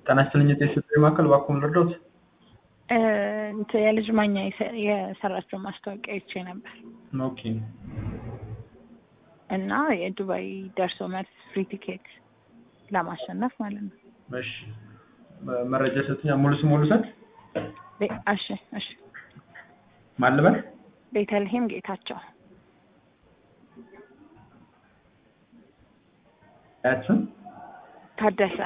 ጤና ይስጥልኝ የጤና ማዕከል እባክዎን ልርዳዎት? እንትን የልጅ ማኛ የሰ- የሰራችው ማስታወቂያ አይቼ ነበር ኦኬ እና የዱባይ ደርሶ መልስ ፍሪ ቲኬት ለማሸነፍ ማለት ነው። እሺ መ- መረጃ ሰጥኛል። ሙሉ ስም ልውሰድ? ቤ- እሺ እሺ ማን ልበል? ቤተልሔም ጌታቸው አያት ስም? ታደሰ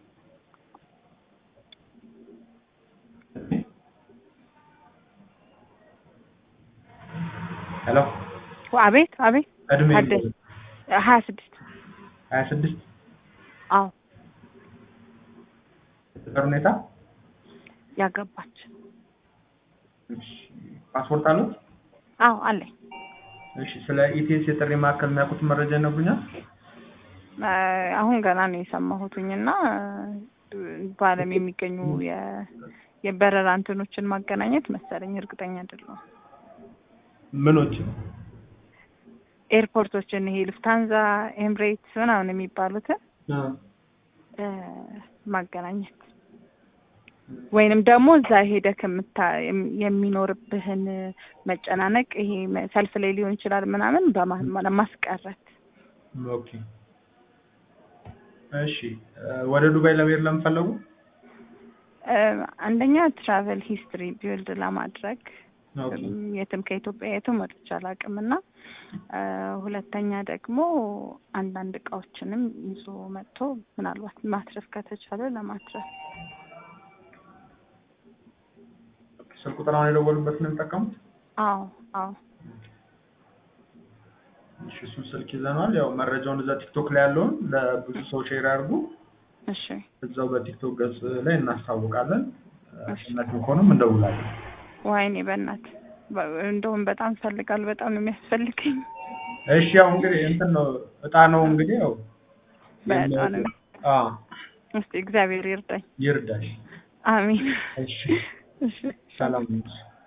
ሄሎ አቤት አቤት እድሜ ታደሰ ሀያ ስድስት ሀያ ስድስት አዎ የፍቅር ሁኔታ ያገባች እሺ ፓስፖርት አሉት? አዎ አለኝ እሺ ስለ ኢቲኤስ የጥሪ ማዕከል የሚያውቁት መረጃ ይነግሩኛል? እ፣ አሁን ገና ነው የሰማሁትኝ እና በዓለም የሚገኙ የ- የበረራ እንትኖችን ማገናኘት መሰለኝ እርግጠኛ አይደለሁም። ምኖች? ኤርፖርቶችን ይሄ ሉፍታንዛ፣ ኤምሬትስ ምናምን የሚባሉትን እ፣ ማገናኘት ወይንም ደግሞ እዛ ሄደህ ከምታ የም- የሚኖርብህን መጨናነቅ ይሄ መ- ሰልፍ ላይ ሊሆን ይችላል ምናምን በማ- ማስቀረት ኦኬ እሺ እ፣ ወደ ዱባይ ለመሄድ ለምፈለጉ እ፣ አንደኛ ትራቨል ሂስትሪ ቢውልድ ለማድረግ ኦኬ የትም ከኢትዮጵያ የትም ወጥቼ አላውቅም እና እ፣ ሁለተኛ ደግሞ አንዳንድ እቃዎችንም ይዞ መጥቶ ምናልባት ማትረፍ ከተቻለ ለማትረፍ ስልክ ቁጥር አሁን የደወሉበት ነው የሚጠቀሙት? አዎ አዎ እሺ እሱን ስልክ ይዘነዋል። ያው መረጃውን እዛ ቲክቶክ ላይ ያለውን ለብዙ ሰው ሼር ያድርጉ። እሺ እዛው በቲክቶክ ገጽ ላይ እናስታውቃለን። እሺ። እውነት ከሆነም እንደውላለን። ወይኔ በእናት በ- እንደውም በጣም ፈልጋል በጣም ነው የሚያስፈልገኝ እሺ ያው እንግዲህ እንትን ነው እጣ ነው እንግዲህ ያው በጣም ነው አዎ እስቲ እግዚአብሔር ይርዳኝ ይርዳሽ። አሜን እሺ እሺ ሰላም